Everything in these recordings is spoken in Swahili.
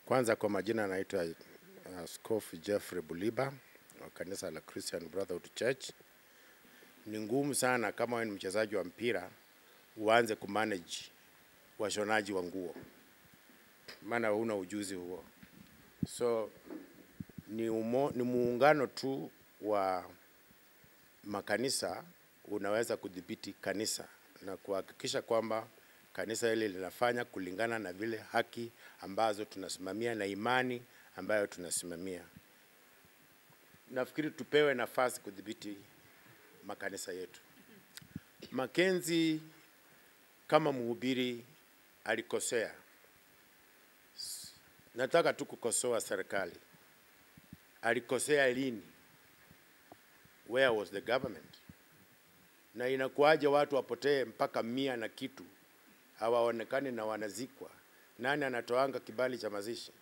Kwanza kwa majina anaitwa Askofu Jeffrey Buliba wa kanisa la Christian Brotherhood Church. Ni ngumu sana kama wewe ni mchezaji wa mpira uanze kumanage washonaji wa nguo, maana huna ujuzi huo. So ni, umo, ni muungano tu wa makanisa unaweza kudhibiti kanisa na kuhakikisha kwamba kanisa hili linafanya kulingana na vile haki ambazo tunasimamia na imani ambayo tunasimamia. Nafikiri tupewe nafasi kudhibiti makanisa yetu. Makenzi kama mhubiri alikosea. Nataka tu kukosoa serikali. Alikosea lini? Where was the government? Na inakuwaje watu wapotee mpaka mia na kitu hawaonekani na wanazikwa? Nani anatoanga kibali cha mazishi?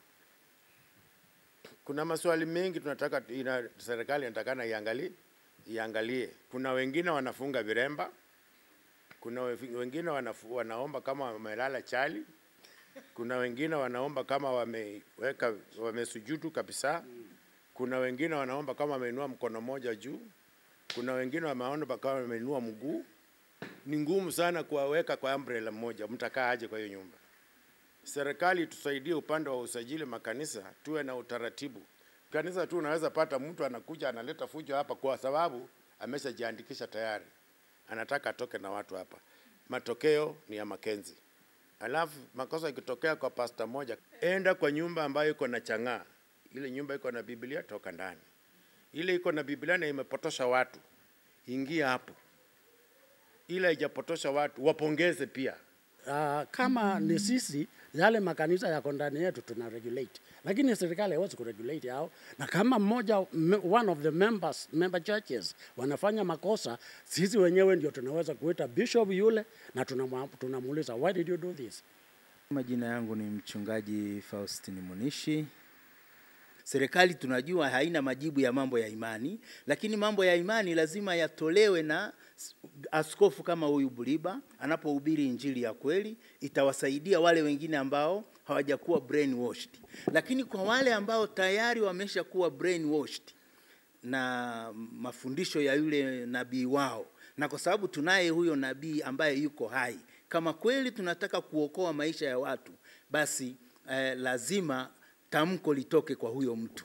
Kuna maswali mengi tunataka ina, serikali inatakana iangalie iangalie. Kuna wengine wanafunga viremba, kuna we- wengine wanafu, wanaomba kama wamelala chali, kuna wengine wanaomba kama wameweka wamesujudu kabisa, kuna wengine wanaomba kama wameinua mkono moja juu, kuna wengine wameomba kama wameinua mguu. Ni ngumu sana kuwaweka kwa umbrella moja, mtakaa aje kwa hiyo nyumba? serikali tusaidie upande wa usajili makanisa, tuwe na utaratibu. Kanisa tu unaweza pata mtu anakuja analeta fujo hapa kwa sababu ameshajiandikisha tayari, anataka atoke na watu hapa. Matokeo ni ya Makenzi. Alafu makosa ikitokea kwa pasta moja, enda kwa nyumba ambayo iko na chang'aa. Ile nyumba iko na Biblia, toka ndani. Ile iko na Biblia na imepotosha watu, ingia hapo. Ile haijapotosha watu, wapongeze pia. Uh, kama ni sisi yale makanisa yako ndani yetu tuna regulate, lakini serikali haiwezi kuregulate hao, na kama mmoja me- one of the members member churches wanafanya makosa, sisi wenyewe ndio tunaweza kuita bishop yule na tunamwa- tunamuuliza why did you do this? Majina yangu ni mchungaji Faustin Munishi. Serikali tunajua haina majibu ya mambo ya imani, lakini mambo ya imani lazima yatolewe na s- askofu kama huyu Buliba anapohubiri injili ya kweli, itawasaidia wale wengine ambao hawajakuwa brainwashed. Lakini kwa wale ambao tayari wameshakuwa brainwashed na mafundisho ya yule nabii wao, na kwa sababu tunaye huyo nabii ambaye yuko hai, kama kweli tunataka kuokoa maisha ya watu, basi eh, lazima tamko litoke kwa huyo mtu.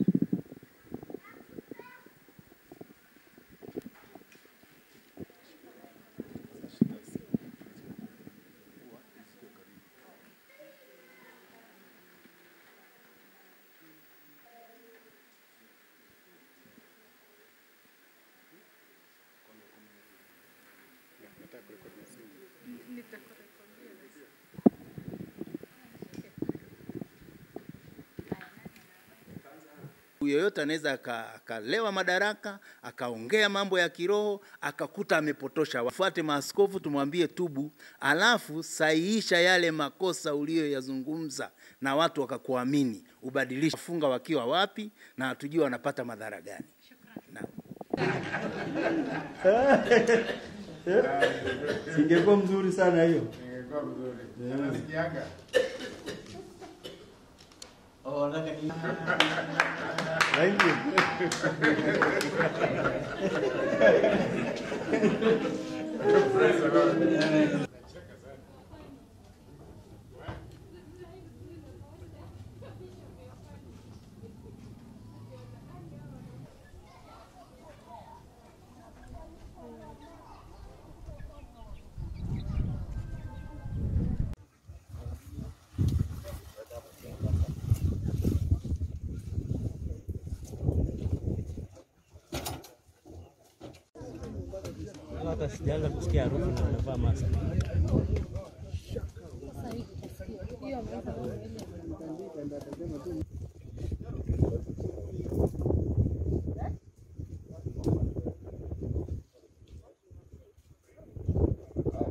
Yoyote anaweza aka- akalewa madaraka akaongea mambo ya kiroho akakuta amepotosha. Wafuate maaskofu, tumwambie tubu, alafu sahihisha yale makosa uliyoyazungumza na watu wakakuamini, ubadilishe. Funga wakiwa wapi na hatujui wanapata madhara gani. Naam. Singekuwa mzuri sana hiyo. Thank you. hata sijaanza kusikia harufu na nimevaa mask.